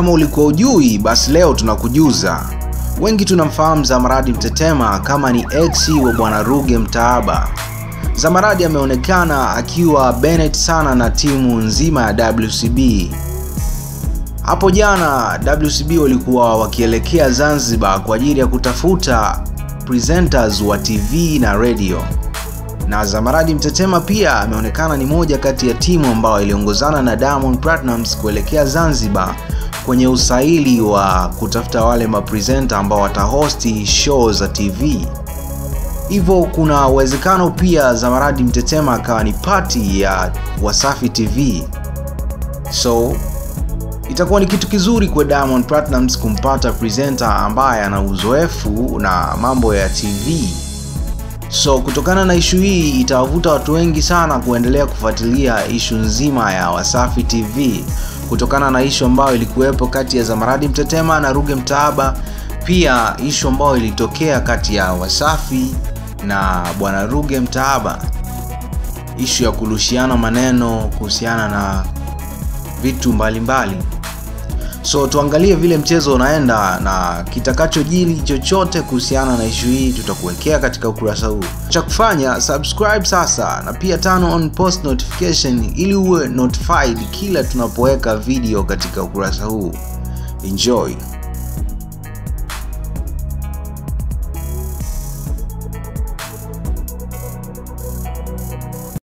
kama ulikuwa ujui, basi leo tunakujuza. Wengi tunamfahamu Zamaradi Mtetema kama ni ex wa bwana Ruge Mtaaba. Zamaradi ameonekana akiwa Bennett sana na timu nzima ya WCB. Hapo jana WCB walikuwa wakielekea Zanzibar kwa ajili ya kutafuta presenters wa TV na radio, na Zamaradi Mtetema pia ameonekana ni moja kati ya timu ambayo iliongozana na Diamond Platnumz kuelekea Zanzibar kwenye usaili wa kutafuta wale mapresenta ambao watahosti show za TV. Hivyo kuna uwezekano pia Zamaradi Mtetema akawa ni pati ya Wasafi TV. So itakuwa ni kitu kizuri kwa Diamond Platnumz kumpata presenter ambaye ana uzoefu na mambo ya TV. So kutokana na ishu hii itawavuta watu wengi sana kuendelea kufuatilia ishu nzima ya Wasafi TV kutokana na ishu ambayo ilikuwepo kati ya Zamaradi Mtetema na Ruge Mtaaba, pia ishu ambayo ilitokea kati ya Wasafi na bwana Ruge Mtaaba, ishu ya kurushiana maneno kuhusiana na vitu mbalimbali mbali. So tuangalie vile mchezo unaenda na kitakachojiri chochote kuhusiana na ishu hii tutakuwekea katika ukurasa huu. Cha kufanya subscribe sasa na pia turn on post notification ili uwe notified kila tunapoweka video katika ukurasa huu. Enjoy.